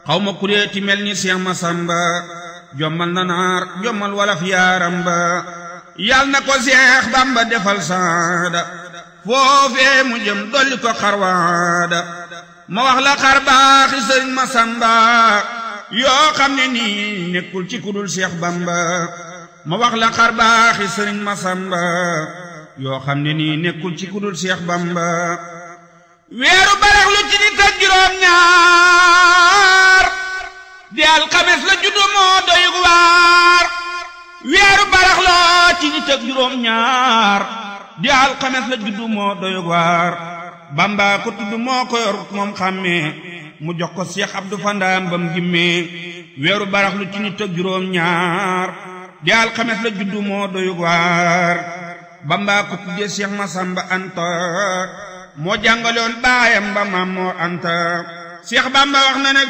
xaw ma kuréeti mel ni Seex Masamba jommal na naar jommal walaf yaaram ba yal na ko Seex Bamba defal saada foofee mu jëm dolli ko xarwaada ma wax la xar baaxi sëriñ Masamba yoo xam ne nii nekkul ci kudul Seex Bamba ma wax la xar baaxi sëriñ Masamba yoo xam ne nii nekkul ci kudul Seex Bamba weeru barax lu ci nit ak juróom ñaar di alxames la juddu moo doy waar weeru barax la ci nit ak juróom ñaar di alxames la juddu moo doy waar Bamba ko tudd moo ko yor moom xàmmee mu jox ko Seex Abdu Fandaam bam gimmee weeru barax lu ci nit ak juróom ñaar di alxames la juddu moo doy waar Bamba ko tuddee Seex Masamba Anta moo jàngaloon baayam ba Maam Moor Anta Seex Bamba wax na ne